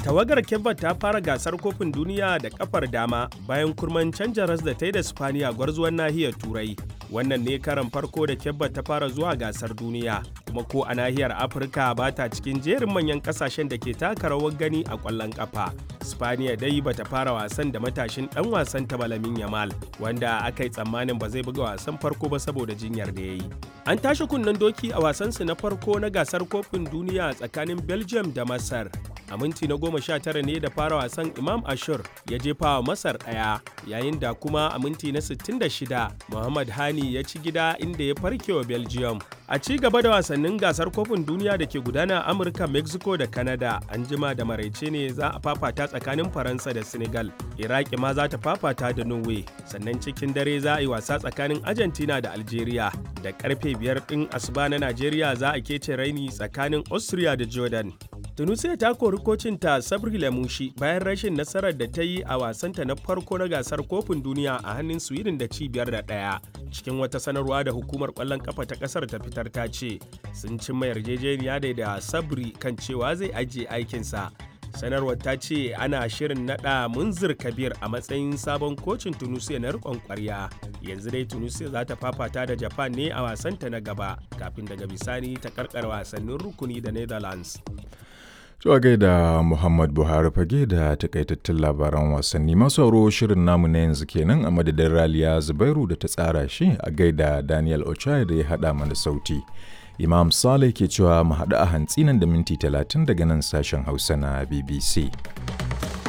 tawagar kebba ta fara gasar kofin duniya da kafar dama bayan kurman canja ras da ta yi da spaniya gwarzuwan nahiyar turai wannan ne karan farko da kebba ta fara zuwa gasar duniya kuma ko a nahiyar afirka ba ta cikin jerin manyan kasashen da ke taka rawar gani a kwallon kafa spaniya dai bata fara wasan da matashin dan wasan ta balamin yamal wanda aka yi tsammanin ba zai buga wasan farko ba saboda jinyar da ya yi an tashi kunnen doki a wasansu na farko na gasar kofin duniya tsakanin belgium da masar a minti na goma sha tara ne da fara wasan imam ashur ya jefa wa masar ɗaya yayin da kuma a minti na 66 muhammad hani ya ci gida inda ya farke wa belgium a ci gaba da wasannin gasar kofin duniya da ke gudana a amurka mexico da canada an jima da maraice ne za a fafata tsakanin faransa da senegal iraki ma za ta fafata da norway sannan cikin dare za a yi wasa tsakanin argentina da algeria da karfe biyar ɗin asuba na najeriya za a kece raini tsakanin austria da jordan tunisia ta kori kocinta sabri lamushi bayan rashin nasarar da ta yi a wasanta na farko na gasar kofin duniya a hannun sweden da cibiyar da ɗaya cikin wata sanarwa da hukumar kwallon kafa ta kasar ta fitar ta ce sun cimma yarjejeniya da da sabri kan cewa zai ajiye aikinsa sanarwar ta ce ana shirin nada munzir kabir a matsayin sabon kocin tunisia na rikon kwarya yanzu dai tunisia za ta fafata da japan ne a wasanta na gaba kafin daga bisani ta karkar wasannin rukuni da netherlands Zuwa gaida Muhammad Buhari fage da takaitattun labaran wasanni masu sauro shirin namu na yanzu kenan a madadin Raliya Zubairu da ta tsara shi a gaida Daniel Ochai da ya haɗa mana sauti. Imam Saleh ke cewa mu haɗu a hantsi nan da minti talatin daga nan sashen Hausa na BBC.